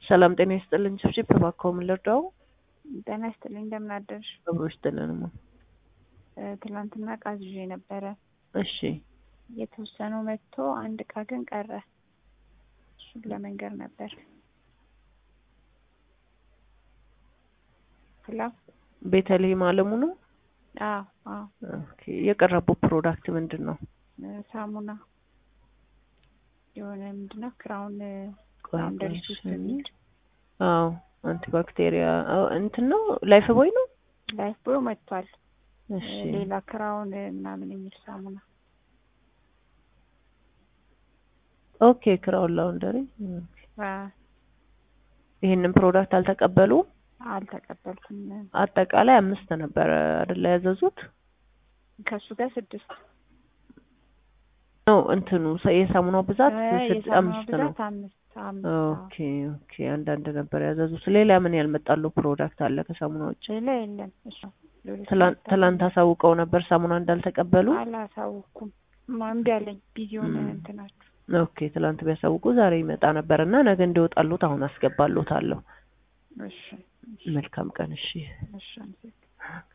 ሰላም ጤና ይስጥልኝ። ጭብጭብ እባክዎ ምን ልርዳው? ጤና ይስጥልኝ እንደምን አደርሽ? አብሮ ይስጥልንማ። እ ትላንትና እቃ ይዤ ነበረ። እሺ የተወሰነው መጥቶ አንድ እቃ ግን ቀረ። እሱን ለመንገር ነበር። ሄሎ ቤተልሔም አለሙ ነው። አዎ አዎ ኦኬ የቀረበው ፕሮዳክት ምንድን ነው? እ ሳሙና የሆነ ምንድን ነው ክራውን ቆይ ላውንደሪ ቆይ ሶስት እሺ። የሚል አዎ አንቲባክቴሪያ አዎ እንትን ነው ላይፍ ቦይ ነው። ላይፍ ቦይ መጥቷል። እሺ ሌላ ክራውን ምናምን የሚል ሳሙና ኦኬ ክራውን ላውንደሪ አ፣ ይሄንን ፕሮዳክት አልተቀበሉ። አልተቀበልኩም። አጠቃላይ አምስት ነበረ አይደለ ያዘዙት? ከሱ ጋር ስድስት ነው እንትኑ ሰ- የሳሙናው ብዛት እ ስድ- የሳሙናው አምስት ነው። ብዛት አምስት አምስት አዎ። ኦኬ ኦኬ አንዳንድ ነበር ያዘዙት። ሌላ ምን ያልመጣለው ፕሮዳክት አለ ከሳሙና ውጭ? ሌላ የለም። እሱ ሌሎች ትላንት ናቸው። ትላንት አሳውቀው ነበር ሳሙና እንዳልተቀበሉ። አላሳውኩም። ማ- እምቢ አለኝ። ቢዚ ሆነ ም። እንትናችሁ። ኦኬ ትላንት ቢያሳውቁ ዛሬ ይመጣ ነበር እና ነገ እንዲወጣሉት አሁን አስገባሉታለሁ። እሺ መልካም ቀን እሺ። እሺ